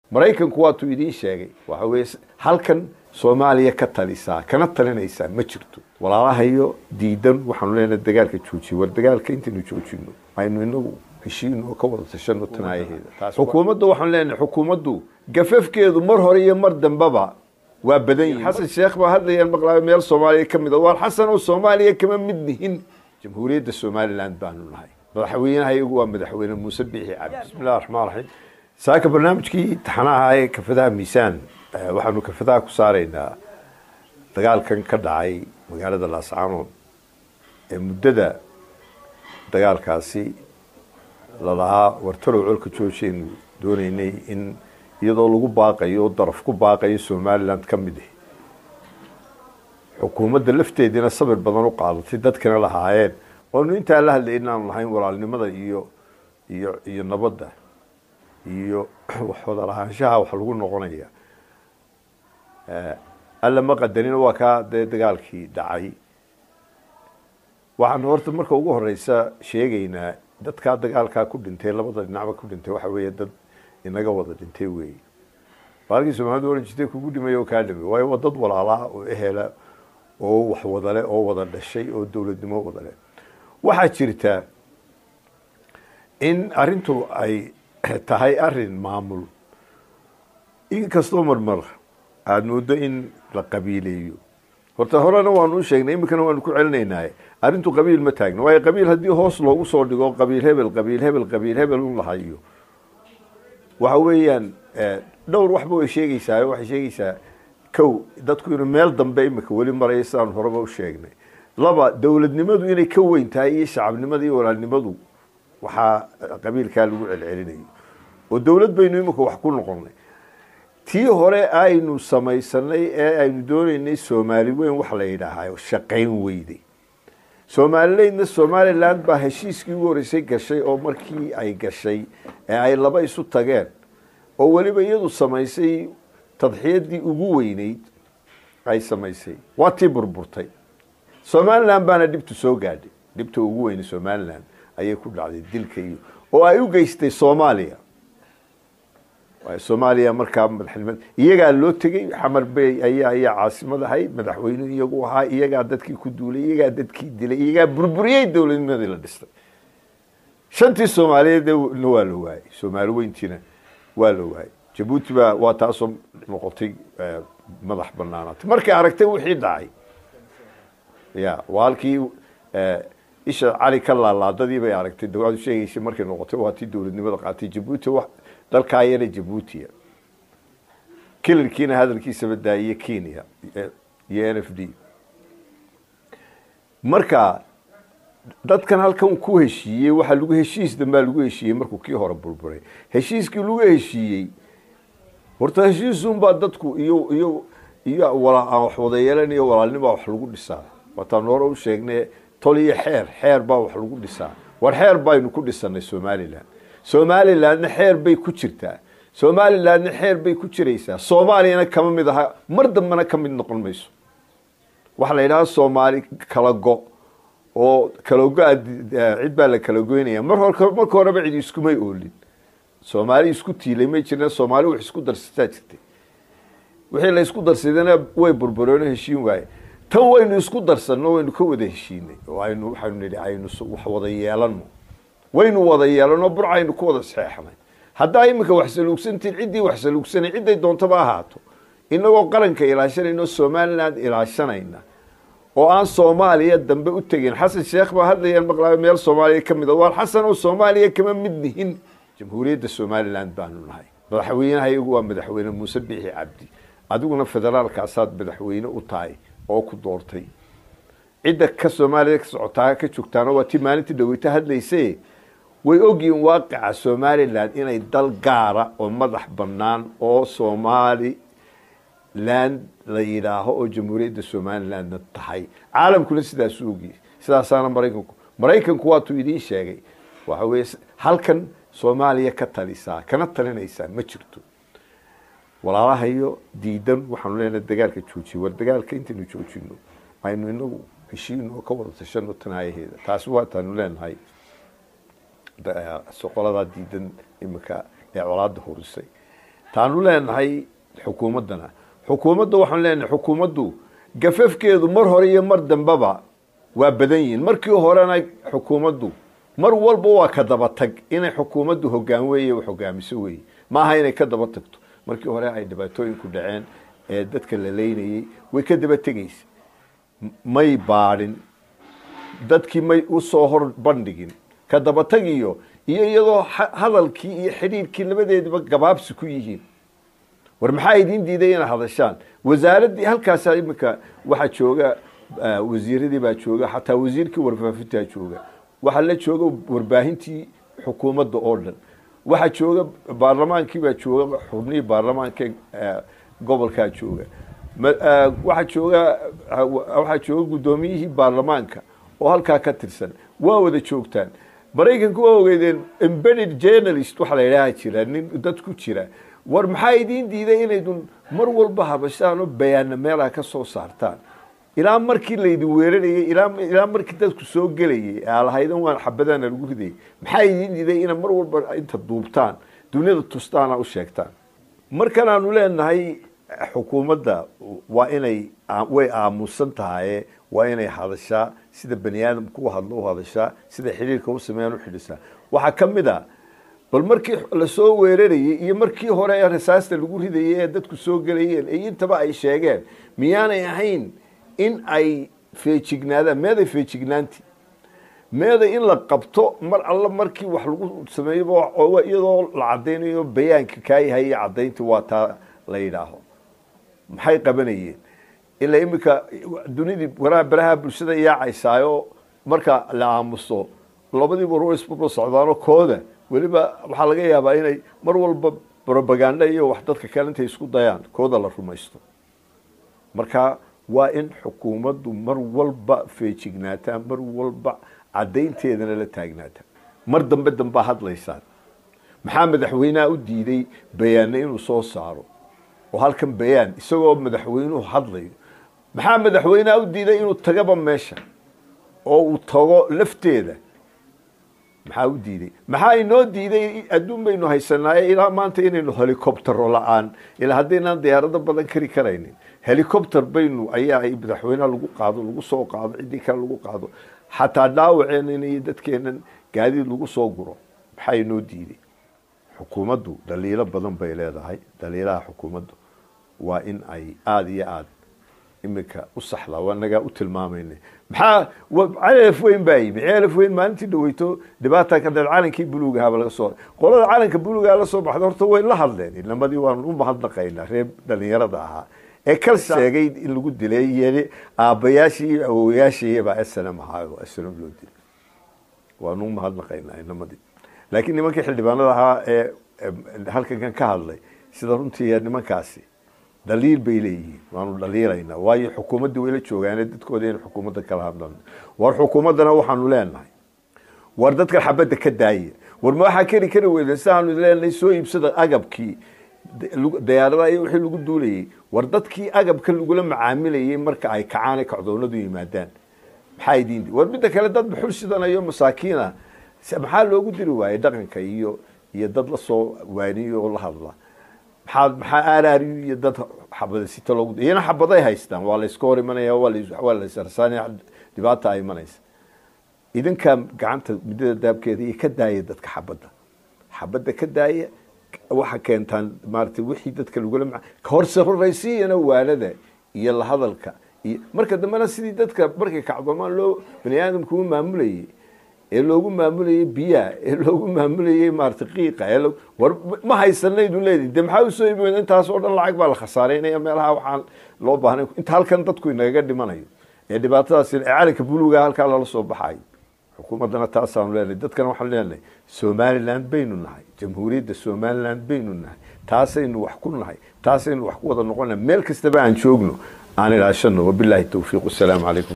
maraykanku waatuu idiin sheegay waxa weye halkan soomaaliya ka talisaa kana talinaysaa ma jirto walaalahayo diidan waxaanu leenahay dagaalka joojiye war dagaalka intaynu joojino aynu inagu heshiino oo ka wada tashano tanaayaheeda xukuumadda waxaanu leenahay xukuumaddu gafafkeedu mar hore iyo mar dambeba waa badan yihin xasan sheekh baa hadlayaan maqlaayo meel soomaaliya ka mid a waar xasan oo soomaaliya kama mid nihin jamhuuriyadda somaliland baanu nahay madaxweynaha iyagu waa madaxweyne muuse biixi cabdi bismi illahi raxmaan raxiim saaka barnaamijkii taxanaha ee kafadaha miisaan waxaanu kafadaha ku saaraynaa dagaalkan ka dhacay magaalada laascaanood ee muddada dagaalkaasi lalahaa wartarow colka joojaynu doonaynay in iyadoo lagu baaqayo o daraf ku baaqayo somaliland ka mid ah xukuumadda lafteediina sabir badan u qaadatay dadkana lahaayeen oonu intaa la hadlay inaanu lahayn walaalnimada iyo iyo iyo nabadda iyo wada lahaanshaha wax lagu noqonaya alla ma qadarina waa kaa dee dagaalkii dhacay waxaanu horta marka ugu horeysa sheegaynaa dadkaa dagaalkaa ku dhintay labada dhinacba ku dhintay waxa weeye dad inaga wada dhintay weeye baalkii soomaalida ohan jirtay kugu dhimay oo kaa dhimay waayo waa dad walaalaa oo ehela oo wax wadale oo wada dhashay oo dowladnimo wadale waxaa jirta in arrintu ay tahay arin maamul inkastoo marmar aada moodo in la qabiileeyo horta horena waanu u sheegnay iminkana waanu ku celinaynaaye arrintu qabiil ma taagno waayo qabiil haddii hoos loogu soo dhigo qabiil hebel qabiil hebel qabiil hebel u lahayo waxa weeyaan dhowr waxba way sheegeysaa waxay sheegeysaa kow dadku inuu meel dambe imika weli maraya sidaan horeba u sheegnay laba dowladnimadu inay ka weyn tahay iyo shacabnimada iyo walaalnimadu waxaa qabiilkaa lagu celcelinayo oo dowlad baynu imika wax ku noqonnay tii hore aynu samaysanay ee aynu doonaynay soomaali weyn wax la yidhaahayo shaqayn weyday somalilandna somaliland baa heshiiskii ugu horeysay gashay oo markii ay gashay ee ay laba isu tageen oo weliba iyadu samaysay tadxiyadii ugu weyneyd ay samaysay waa tii burburtay somaliland baana dhibtu soo gaadhay dhibta ugu weyne somaliland ayay ku dhacday dilka iyo oo ay u geystay soomaaliya soomaaliya markaa madaxnimada iyagaa loo tegey xamar bay ayaa ayaa caasimad ahayd madaxweynuhu iyagu ahaa iyagaa dadkii ku duulay iyagaa dadkii dilay iyagaa burburiyey dowladnimadii la dhistay shantii soomaaliyeedna waa la waayey soomaali weyntiina waa la waayey jabuuti baa waa taasoo noqotay madax banaanaatay markay aragtay wixii dhacay ya waa halkii isha cali ka laalaadadii bay aragtay dawladu sheegaysay markay noqotay waa tii dowladnimada qaatay jabuuti dalkaa yara jabuutiya kilarkiina hadalkiisaba daayiye kenya iyo n f d marka dadkan halkan ku heshiiyey waxaa lagu heshiis dambaa lagu heshiiyey markuu kii hore burburay heshiiskii lagu heshiiyey horta heshiisunbaa dadku iyo iyo iyo wax wada yeelan iyo walaalnibaa wax lagu dhisaa waataan hore u sheegnay tol iyo xeer xeer baa wax lagu dhisaa war xeer baynu ku dhisanay somaliland somalilandna xeer bay ku jirtaa somalilandna xeer bay ku jiraysaa soomaaliyana kama mid aha mar dambena ka mid noqon mayso waxaa la yidhaha soomaali kala go oo kalago-a cid baa la kala goynaya mar hor marka horeba cid iskumay oolin soomaali isku tiilay may jirna soomaali wax isku darsataa jirtay wixii la isku darsadana way burbureeno heshiin waaye tan waynu isku darsanno waynu ka wada heshiinay oo aynu waxaynu nidhi aynu wax wada yeelano waynu wada yeelano burcaynu ku wada saxeexnay haddaa iminka wax saluugsantiin ciddii wax saluugsanay cidday doontaba ahaato inagoo qaranka ilaashanayno somaliland ilaashanayna oo aan soomaaliya dambe u tegin xasan sheekh baa hadlayaan maqlaayo meel soomaaliya ka mid a waar xasan oo soomaaliya kama mid nihin jamhuuriyadda somaliland baanu nahay madaxweynaha iyagu waa madaxweyne muuse biixi cabdi adiguna federaalkaasaad madaxweyne u tahay oo ku doortay cidda ka soomaaliya ka socotaa ka joogtaana waa tii maalintii dhaweyta hadlayse way ogyihiin waaqica somaliland inay dal gaara oo madax bannaan oo somaliland la yidhaaho oo jamhuuriyadda somalilandna tahay caalamkuna sidaasuu ogyahay sidaasaana maraykanku maraykanku waatuu idiin sheegay waxa weye halkan soomaaliya ka talisaa kana talinaysaa ma jirto walaalahayo diidan waxaanu leenahay dagaalka joojiye war dagaalka intaynu joojino aynu inagu heshiino oo ka wada tashano tanaayaheeda taasi waataanu leenahay soqoladaa diidan imika ee colaada horisay taanu leenahay xukuumaddana xukuumadda waxaan leenahay xukuumaddu gafafkeedu mar hore iyo mar dambeba waa badan yihiin markii horena xukuumaddu mar walba waa ka daba tag inay xukuumaddu hogaan weeye wax hogaamiso weeye maaha inay ka daba tagto markii hore ay dhibaatooyinku dhaceen ee dadka la leynayey way ka daba tegeysa may baadhin dadkii may usoo hor bandhigin ka daba tagiyo iyo iyadoo hadalkii iyo xidhiirkii labadeediba gabaabsi ku yihiin war maxaa idiin diiday inaad hadashaan wasaaraddii halkaasa iminka waxaa jooga wasiiradii baa jooga xataa wasiirkii warfaafintaa jooga waxaa la jooga warbaahintii xukuumadda oo dhan waxaa jooga baarlamaankii baa jooga xubnihii baarlamaanka gobolkaa jooga waxaa jooga waxaa jooga guddoomiyihii baarlamaanka oo halkaa ka tirsan waa wada joogtaan maraykanku waa ogeydeen embedded journalist waxaa la yidhaaha jira nin dad ku jira war maxaa idiin diiday inaydun mar walba habashaan oo bayaana meelaha ka soo saartaan ilaa markii laydin weerarayay ilaa markii dadku soo gelayay alahaydan waan xabadaana lagu ridayay maxaa idiin diiday ina mar walba inta duubtaan duniyada tustaana u sheegtaan markan aanu leenahay xukuumadda waa inay way aamusan tahaye waa inay hadashaa sida bani aadamku u hadlo u hadashaa sida xidhiirka u sameeyaan u xidhisaa waxaa ka mid a bal markii lasoo weerarayay iyo markii hore ee rasaasta lagu ridayay ee dadku soo gelayeen ee intaba ay sheegeen miyaanay ahayn in ay feejignaadaan meeday feejignaanti meeday in la qabto mar alla markii wax lagu sameeyo iyadoo la cadaynayo bayaanka kaa yahay iyo cadaynti waa taa la yidhaaho maxay qabanayeen ilaa iminka dunidii waraa baraha bulshada yaacaysaayo marka la aamuso labadiiba ruisbaba socdaano kooda weliba waxaa laga yaabaa inay mar walba robaganda iyo wax dadka kale intay isku dayaan kooda la rumaysto marka waa in xukuumaddu mar walba feejignaataan mar walba caddaynteedana la taagnaataan mar dambe dambaa hadlaysaan maxaa madaxweyneha u diiday bayaanna inuu soo saaro oo halkan bayaan isagoo madaxweynuhu hadlayo maxaa madaxweyneha u diiday inuu tagaba meesha oo uu tago lafteeda maxaa u diiday maxaa inoo diiday adduun baynu haysanaaye ilaa maanta inaynu helicoptero la-aan ilaa haddaynaan diyaarado badan kari karaynin helicopter baynu ayaa madaxweyneha lagu qaado lagu soo qaado ciddii kale lagu qaado xataa dhaawaceenan iyo dadkeenan gaadiid lagu soo guro maxaa inoo diiday xukuumaddu dhaliilo badan bay leedahay dhaliilaha xukuumaddu waa in ay aada iyo aada iminka u saxda waa nagaa u tilmaamayna maxaa calaf weyn baa yimi calaf weyn maalintii dhaweyto dhibaata ka dheer calankii buluugahaba laga soo qolada calanka buluugaha la soo baxda horta way la hadleen inamadii waan u mahadnaqaynaa reer dhalinyarada ahaa ee kal sheegay in lagu dilay yeli aabbayaashii iyo awowayaashiibaa snm ahaa snm loo dilay waanu u mahadnaqaynaa inamadii laakiin nimankii xildhibaanada ahaa ee halkankan ka hadlay sida runtii nimankaasi dhaliil bay leeyihiin waanu dhaliilaynaa waayo xukuumaddii wayla joogaane dadkooda in xukuumadda kala hadlan war xukuumaddana waxaanu leenahay war dadkan xabadda ka daaya war ma waxaa keri kari weyda sidaanu leenahay soo iibsada agabkii dayaaradaha iyo wixii lagu duulayay war dadkii agabka lagula macaamilayay marka ay kacaan kacdoonadu yimaadaan maxaa idiin war midda kale dad buxul sidanayo masaakiina maxaa loogu diri waayey dhaqanka iyo iyo dad lasoo waaniyo oo la hadla maxaa maxaa aaraariyo iyo dad xabada sita loogu iyana xabaday haystaan waa layska hor imanaya waa laysarsaanaya dhibaata ay imanaysa idinkaa gacanta midada daabkeeda iyo ka daaya dadka xabadda xabadda ka daaya waxa keentaan maarata wixii dadka lagula ma ka horse horaysiiyana waanada iyo la hadalka iyo marka dambena sidii dadka markay kacdoomaan loo bani aadamka u maamulayay ee loogu maamulayay biyaha ee loogu maamulayay maarata qiiqa ee war ma haysanaydu leedi de maxaa usoo ibi intaas oo dhan lacag baa la khasaaraynaya meelaha waxaan loo baahnay inta halkan dadku inagaga dhimanayo ee dhibaatadaas ee calanka buluuga halkaa lala soo baxayo xukuumaddana taasaanu leenahay dadkana waxaan leenahay somaliland baynu nahay jamhuuriyadda somaliland baynu nahay taasaynu wax ku nahay taasaynu wax ku wada noqonnahay meel kastaba aan joogno aan ilaashano wabilaahi towfiiq wasalaamu calaykum